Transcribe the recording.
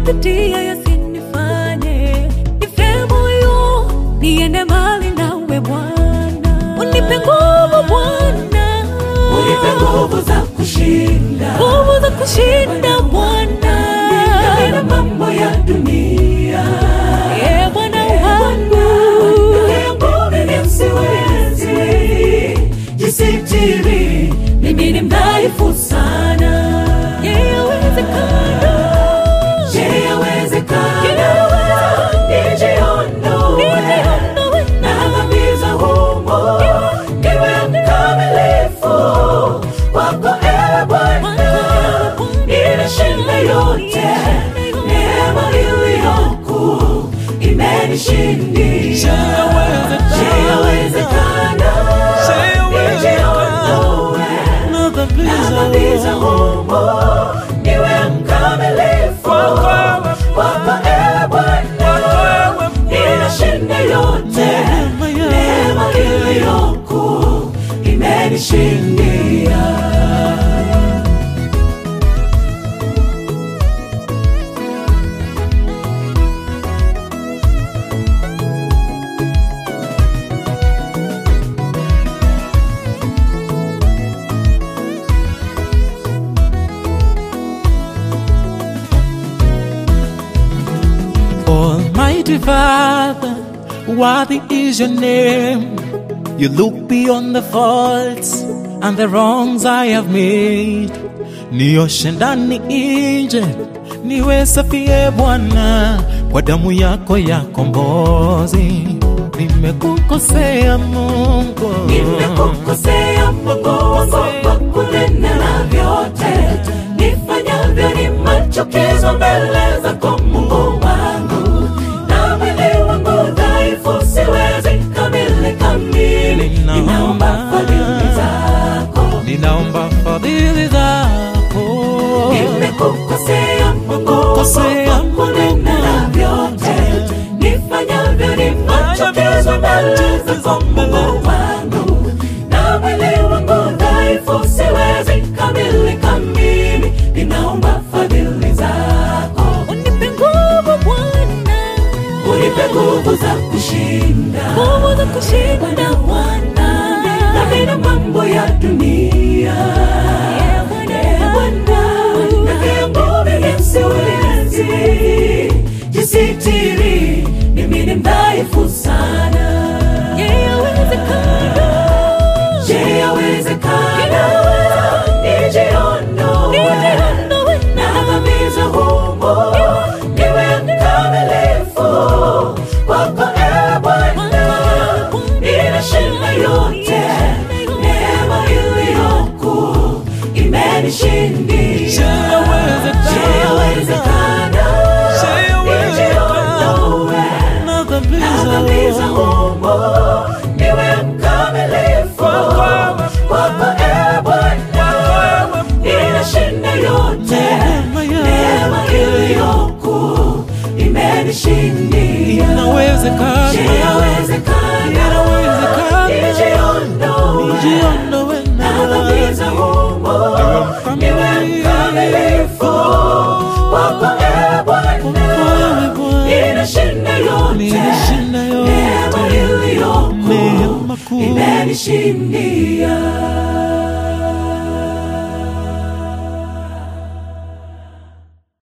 nayopitia yasinifanye nife moyo, niende mbali nawe Bwana, unipe nguvu Bwana, unipe nguvu za kushinda nguvu za kushinda Bwana, na mambo ya dunia. e Bwana wangu, Yangu mimi siwezi jisitiri, mimi ni mdhaifu sana. je, yawezekana? Je, yawezekana nijiondoe Nijiondoe na dhambi za humo, niwe mkamilifu kwako, ewe Bwana, ninashinda yote, neema iliyokuu imenishindia. Je, yawezekana nijiondoe na dhambi na dhambi za humo, niwe mkamilifu kwako, ewe Bwana, ninashinda yote, neema iliyokuu imenishindia. Almighty Father, worthy is your name. You look beyond the faults and the wrongs I have made. Nioshe ndani nje, niwe safi e Bwana, kwa damu yako ya kombozi. Nimekukosea Mungu, Nimekukosea Mungu wangu kwa kunena na vyote nifanyavyo ni machukizo mbele zako Mungu wangu, na mwili wangu dhaifu, siwezi kamilika mimi. Ninaomba fadhili zako, ninaomba fadhili zako. nimekukosea Mungu wangu Kosea kwa kunena na vyote nifanyavyo ni machukizo mbele zako Mungu wangu, na mwili wangu dhaifu, siwezi kamilika mimi. Ninaomba fadhili zako, Unipe nguvu Bwana, unipe nguvu za kushinda nguvu za kushinda Bwana, dhambi na mambo ya dunia. e Bwana Ee Bwana, wangu. peke yangu mimi siwezi jisitiri, mimi ni mdhaifu sana. Je, yawezekana? Je, yawezekana nijiondoe Nijiondoe na dhambi za humo, niwe mkamilifu kwako, ewe Bwana, ninashinda yote, neema iliyokuu imenishindia. Je, yawezekana nijiondoe na dhambi na dhambi za humo, niwe mkamilifu kwako, ewe Bwana, ninashinda yote, neema iliyokuu imenishindia. Inawezekana, Je, yawezekana inawezekana, nijiondoe jiondoe na dhambi za humo, niwe mkamilifu kwako, ewe Bwana, Wewe Bwana, ninashinda yote, Ninashinda yote. neema iliyokuu Neema kuu. imenishindia.